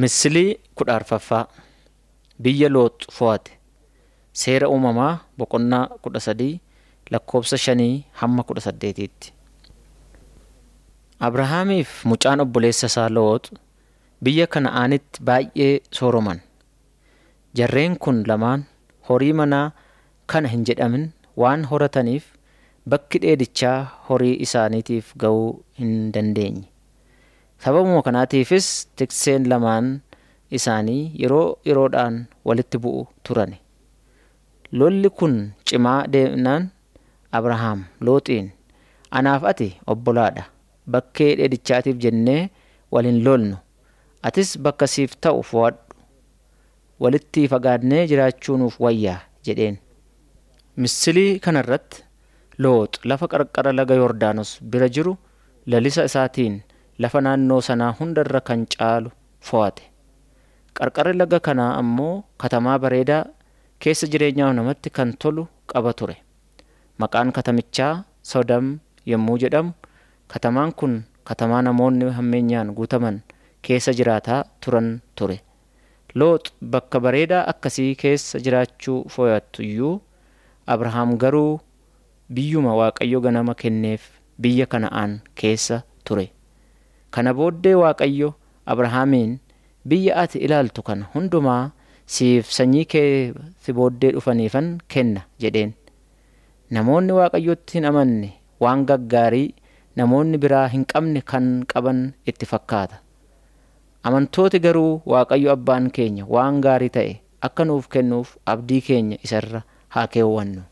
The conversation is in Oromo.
Misilii kudha arfaffaa Biyya Loox fo'ate Seera uumamaa boqonnaa kudha sadii lakkoofsa shanii hamma kudha saddeetiitti. Abrahaamiif mucaan obboleessa isaa Loox biyya Kana'aanitti baay'ee sooroman. Jarreen kun lamaan horii manaa kana hin jedhamin waan horataniif bakki dheedichaa horii isaaniitiif ga'uu hin dandeenye. Sababuma kanaatiifis tikseen lamaan isaanii yeroo yeroodhaan walitti bu'u turani. Lolli kun cimaa deemnaan Abrahaam Looxiin anaaf ati obbolaadha. Bakkee dheedichaatiif jennee wal hin lolnu. Atis bakka siif ta'u fo'adhu. Walitti fagaannee jiraachuu nuuf wayyaa jedheen. Misilii kanarratti Loox lafa qarqara laga Yordaanos bira jiru lalisa isaatiin lafa naannoo sanaa hundarra kan caalu fo'ate. Qarqarri laga kanaa ammoo katamaa bareedaa keessa jireenyaaf namatti kan tolu qaba ture. Maqaan katamichaa Sodom yommuu jedhamu katamaan kun katamaa namoonni hammeenyaan guutaman keessa jiraataa turan ture. Loox bakka bareedaa akkasii keessa jiraachuu fo'attu iyyuu Abrahaam garuu biyyuma Waaqayyo ganama kenneef biyya Kana'aan keessa ture. Kana booddee Waaqayyo Abrahaamiin biyya ati ilaaltu kana hundumaa siif sanyii kee si booddee dhufaniifan kenna jedheen. Namoonni Waaqayyotti hin amanne waan gaggaarii namoonni biraa hin qabne kan qaban itti fakkaata. Amantooti garuu Waaqayyo abbaan keenya waan gaarii ta'e akka nuuf kennuuf abdii keenya isarra haa keewwannu.